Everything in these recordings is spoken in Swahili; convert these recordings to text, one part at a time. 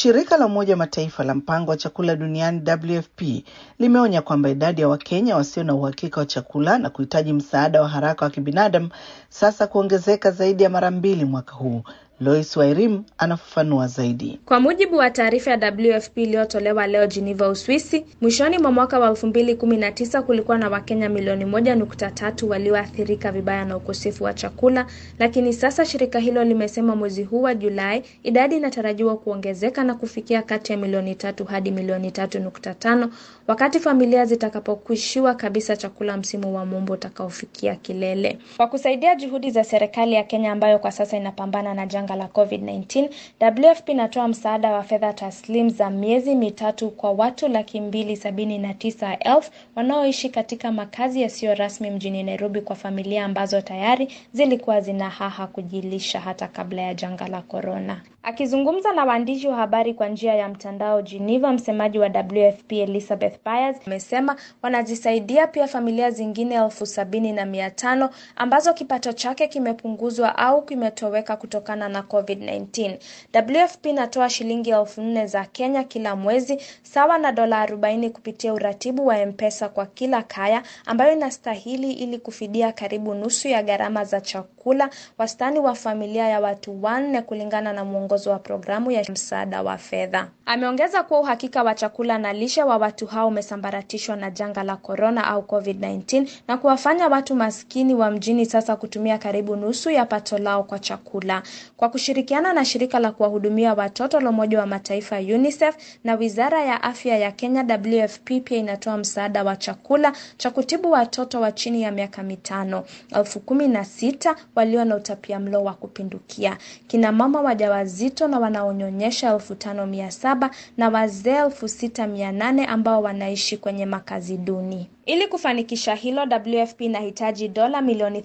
Shirika la Umoja wa Mataifa la mpango wa chakula duniani WFP limeonya kwamba idadi ya Wakenya wasio na uhakika wa chakula na kuhitaji msaada wa haraka wa kibinadamu sasa kuongezeka zaidi ya mara mbili mwaka huu. Lois Wairim anafafanua zaidi. Kwa mujibu wa taarifa ya WFP iliyotolewa leo Geneva, Uswisi, mwishoni mwa mwaka wa 2019 kulikuwa na Wakenya milioni moja nukta tatu walioathirika vibaya na ukosefu wa chakula, lakini sasa shirika hilo limesema mwezi huu wa Julai idadi inatarajiwa kuongezeka na kufikia kati ya milioni tatu hadi milioni tatu nukta tano wakati familia zitakapokwishiwa kabisa chakula msimu wa mumbo utakaofikia kilele. Kwa kusaidia juhudi za serikali ya Kenya ambayo kwa sasa inapambana na janga la COVID-19, WFP inatoa msaada wa fedha taslim za miezi mitatu kwa watu laki mbili sabini na tisa elfu wanaoishi katika makazi yasiyo rasmi mjini Nairobi kwa familia ambazo tayari zilikuwa zina haha kujilisha hata kabla ya janga la korona. Akizungumza na waandishi wa habari kwa njia ya mtandao Geneva, msemaji wa WFP Elizabeth Byers amesema wanazisaidia pia familia zingine elfu sabini na mia tano ambazo kipato chake kimepunguzwa au kimetoweka kutokana na COVID-19. WFP inatoa shilingi elfu nne za Kenya kila mwezi sawa na dola arobaini kupitia uratibu wa M-Pesa kwa kila kaya ambayo inastahili ili kufidia karibu nusu ya gharama za chakula wastani wa familia ya watu wanne kulingana na mwongozo wa programu ya msaada wa fedha. Ameongeza kuwa uhakika wa chakula na lishe wa watu hao umesambaratishwa na janga la korona au COVID-19 na kuwafanya watu maskini wa mjini sasa kutumia karibu nusu ya pato lao kwa chakula. Kwa kushirikiana na shirika la kuwahudumia watoto la Umoja wa Mataifa UNICEF na Wizara ya Afya ya Kenya, WFP pia inatoa msaada wa chakula cha kutibu watoto wa chini ya miaka mitano elfu kumi na sita walio na utapiamlo wa kupindukia, kina mama wajawazito na wanaonyonyesha elfu tano mia saba na wazee elfu sita mia nane ambao wanaishi kwenye makazi duni. Ili kufanikisha hilo, WFP inahitaji dola milioni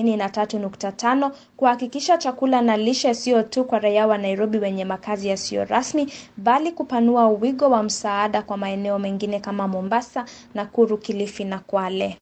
33.5 kuhakikisha chakula na lishe sio tu kwa raia wa Nairobi wenye makazi yasiyo rasmi, bali kupanua wigo wa msaada kwa maeneo mengine kama Mombasa, Nakuru, Kilifi na Kwale.